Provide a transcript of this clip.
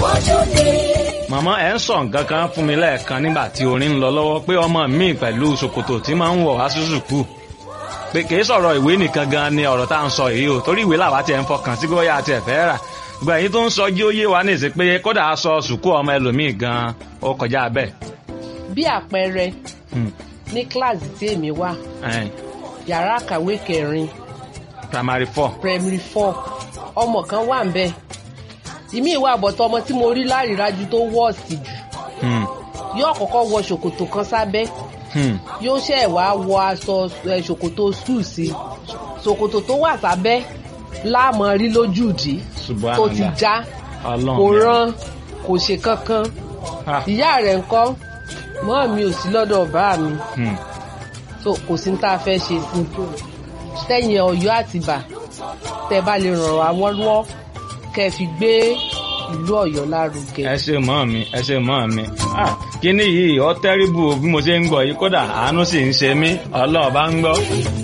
màmá ẹ̀ ń sọ nǹkan kan fún mi lẹ́ẹ̀kan nígbà tí orin ń lọ lọ́wọ́ pé ọmọ mi pẹ̀lú ṣòkòtò tí máa ń wọ̀ wá sí sùkúù pé kì í sọ̀rọ̀ ìwé nìkan gan ni ọ̀rọ̀ tá à ń sọ yìí o torí ìwé làwa tiẹ̀ ń fọkàn sí bóyá àti ẹ̀fẹ́ rà gbogbo èyí tó ń sọ jí ó yé wa nìsí pé kódà aṣọ sùkúù ọmọ ẹlòmíì gan ó kọjá bẹ́ẹ̀. bí àpẹẹrẹ Hmm, ní kíláàsì tí èmi wà ẹn, yàrá àkàwé kẹrin primary four. primary four ọmọ kan wà ń bẹ ìmí ìwà àbọ̀tọ̀ ọmọ tí mo rí lárídájú tó wọ́ọ̀sì jù Hmm, yóò kọ́kọ́ wọ ṣòkòtò kan sábẹ́ hmm, yóò ṣẹ̀ wá wọ aṣọ ẹ, ṣòkòtò skul sí ṣòkòtò tó wà sábẹ́ láàmú rí lójú ìdí tó ti Subhanallah. já Ọlọ́run kò mi. rán kò ṣe kankan Ah, ìyá rẹ̀ ńkọ́ mọ́ mi ò sí lọ́dọ̀ bá mi hmm, so kò sí ní tá a fẹ́ ṣe sí tẹ̀yìn ọ̀yọ́ àtìbà tẹ́ bá lè ràn wá wọ́n lọ́wọ́ kẹ́ ẹ fi gbé ìlú ọ̀yọ́ lárugẹ. ẹ ṣe mọ́ mi ẹ ṣe mọ́ mi. Ah, kíní yìí ọ tẹ́rìbù bí mo ṣe ń gbọ́ yìí kódà àánú sì ń ṣe mí ọlọ́ọ̀ bá ń gbọ́.